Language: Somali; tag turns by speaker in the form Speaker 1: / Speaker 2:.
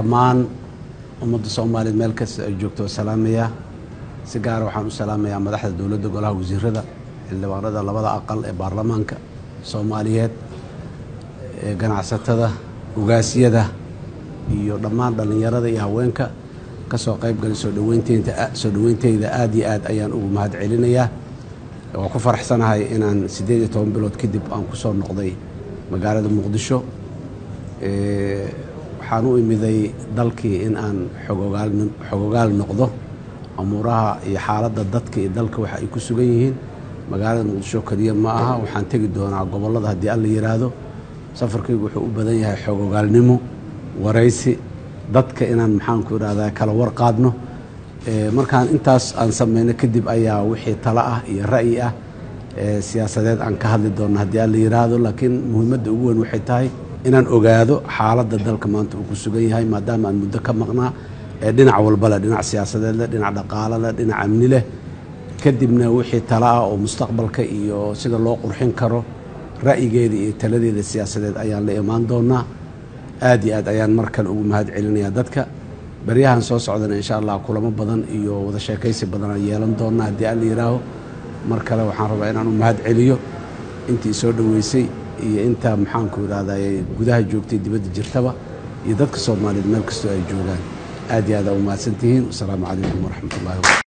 Speaker 1: dhammaan ummadda soomaaliyeed meel kasta ay joogto salaamaya si gaara waxaan u salaamayaa madaxda dowladda golaha wasiirada xildhibaanada labada aqal ee baarlamaanka soomaaliyeed ee ganacsatada ugaasyada iyo dhammaan dhallinyarada iyo haweenka ka soo qaybgalay soo dhaweynteynta soo dhaweynteyda aada iyo aad ayaan ugu mahad celinayaa waa ku faraxsanahay inaan siddeed iyo toban bilood kadib aan ku soo noqday magaalada muqdisho waxaan u imiday dalkii in aan xogogaal noqdo amuuraha iyo xaaladda dadka iyo dalka waxa ay ku sugan yihiin magaalada muqdisho keliya ma aha waxaan tegi doonaa gobollada haddii alla yidhaahdo safarkaygu wuxuu u badan yahay xogogaalnimo waraysi dadka inaan maxaanku idhahdaa kala warqaadno markaan intaas aan sameyno kadib ayaa wixii talo ah iyo ra'yi ah siyaasadeed aan ka hadli doonno haddii alla yidhaahdo laakiin muhiimadda ugu weyn waxay tahay inaan ogaado xaaladda dalka maanta uu ku sugan yahay maadaama aan muddo ka maqnaa ee dhinac walba leh dhinac siyaasadeed leh dhinac dhaqaalo leh dhinac amni leh kadibna wixii talo ah oo mustaqbalka iyo sida loo qurxin karo ra'yigeeda iyo taladeeda siyaasadeed ayaan la imaan doonaa aad iyo aad ayaan mar kale ugu mahad celinayaa dadka baryahan soo socdana insha allah kulamo badan iyo wada sheekaysi badan aan yeelan doonaa haddii alla yidhaaho mar kale waxaan rabaa inaan u mahad celiyo intii soo dhoweysay iyo inta maxaanku idhahday gudaha joogtay dibadda jirtaba iyo dadka soomaaliyeed meel kastoo ay joogaan aad iyo aad aa u mahadsantihiin wasalaamu calaykum waraxmat ullahi